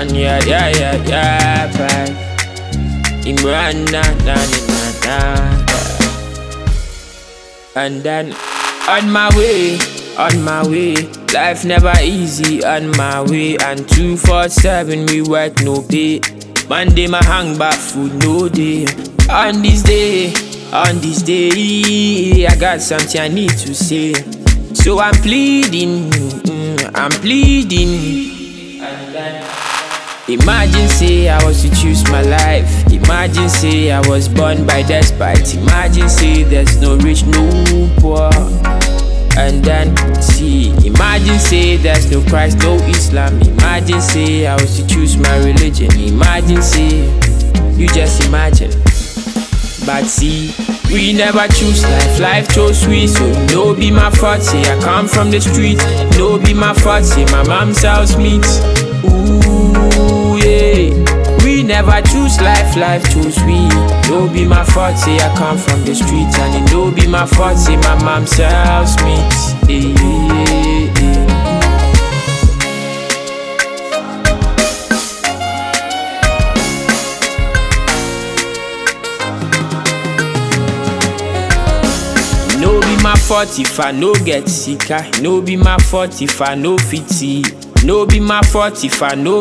And yeah, yeah, yeah, yeah, bye. Imran, na, na, na, na, na. And then on my way, on my way. Life never easy on my way. And 247 we work no pay. Monday my hang back food no day. On this day, on this day, I got something I need to say. So I'm pleading, mm, I'm pleading. And then Imagine say I was to choose my life. Imagine say I was born by despite. Imagine say there's no rich, no poor. And then see, imagine say there's no Christ, no Islam. Imagine say I was to choose my religion. Imagine say you just imagine. But see, we never choose life, life chose we. So no be my fault, say I come from the street. No be my fault, say my mom sells meat. Ooh, yeah. We never choose life, life chose we. No be my fault, say I come from the street. And it no be my fault, say my mom sells meat. Yeah, yeah, yeah. No be my fault if I no get sick. ah. No be my fault if I no fit see. No be my fault if I no